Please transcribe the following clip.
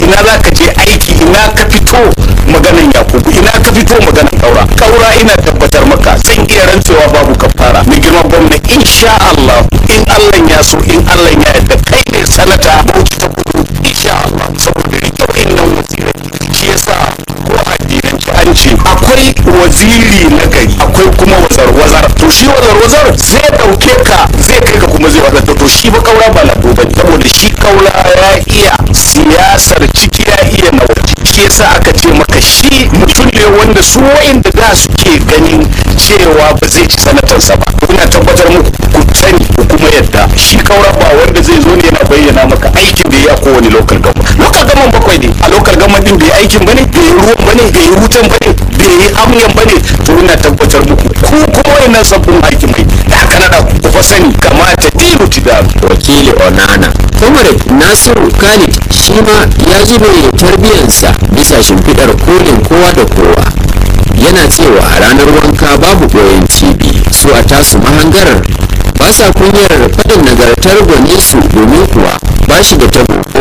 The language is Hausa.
ina za ka je aiki ina ka fito maganan yakubu ina ka fito maganan kaura kaura ina tabbatar maka zan iya rantsewa babu kafara mai girma gwamna insha Allah in Allah ya so in Allah ya yarda kai ne sanata bauchi ta kudu insha Allah saboda rike wa'annan wazirai shi yasa ko addinanci an ce akwai waziri na gari akwai kuma wazar-wazar to shi wazar-wazar zai dauke ka zai kai ka kuma zai wadata to shi ba kaura ba na ba saboda shi kaura ya iya siyasar ciki ya iya na waje shi yasa aka ce maka shi mutum ne wanda su wa'inda da suke ganin cewa ba zai ci sanatarsa ba ina tabbatar muku ku sani ku kuma yadda shi kaura ba wanda zai zo ne yana bayyana maka aikin da ya kowane local government local government bakwai ne a local government din bai yi aikin bane bai yi ruwan bane bai yi wutan bane bai yi amyan bane to ina tabbatar muku ku kuma wayannan sabbin hakimai da aka nada ku fa sani kamata tilu tidam wakili onana comrade nasiru khalid shi ma ya zube tarbiyyarsa bisa shimfiɗar kolin kowa da kowa yana cewa ranar wanka babu ɓoyen cibi su a tasu mahangarar ba sa kunyar faɗin nagartar gwaninsu domin kuwa ba shi da tabo